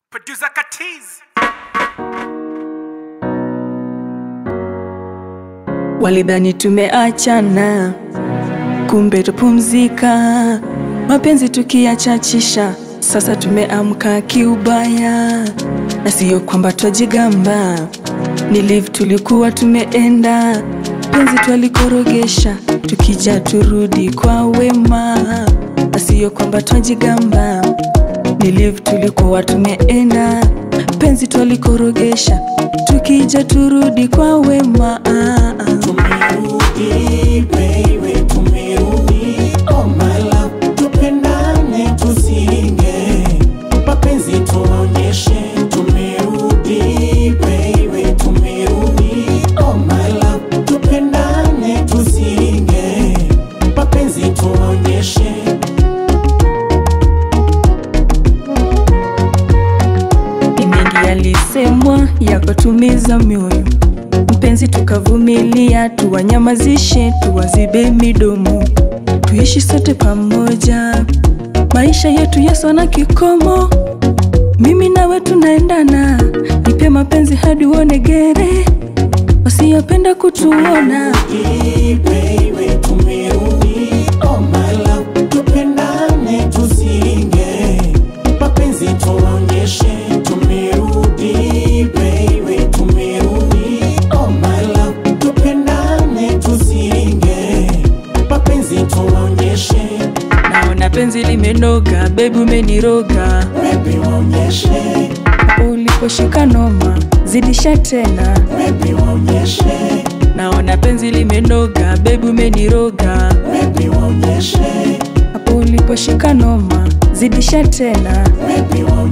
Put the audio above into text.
Producer Katiz. Walidhani tumeachana, kumbe tupumzika. Mapenzi tukiachachisha, sasa tumeamka kiubaya, na siyo kwamba twajigamba. Ni live tulikuwa tumeenda, penzi twalikorogesha, tukija turudi kwa wema, na siyo kwamba twajigamba. Ni live tulikuwa tumeenda, penzi twalikorogesha, tukija turudi kwa wema. Tumerudi baby, tumerudi oh my love, tupendane tusinge mapenzi tuonyeshe. Tumerudi baby, tumerudi oh my love, tupendane tusinge mapenzi tuonyeshe. Ni mengi yalisemwa yakatumiza mioyo, mpenzi, tukavumilia, tuwanyamazishe, tuwazibe midomo, tuishi sote pamoja, maisha yetu Yesu na kikomo, mimi nawe tunaendana, nipe mapenzi hadi uone gere, wasiyopenda kutuona baby, tumerudi oh my love, tupendane tusinge mapenzi tuonyeshe. Tumerudi baby, tumerudi oh my love, tupendane tusinge mapenzi tuonyeshe. naona penzi limenoga, bebi umeniroga, Baby waonyeshe, uliposhika noma, zidisha tena baby waonyeshe, naona penzi limenoga, bebi umeniroga, baby waonyeshe, hapo uliposhika noma, zidisha tena baby waonyeshe.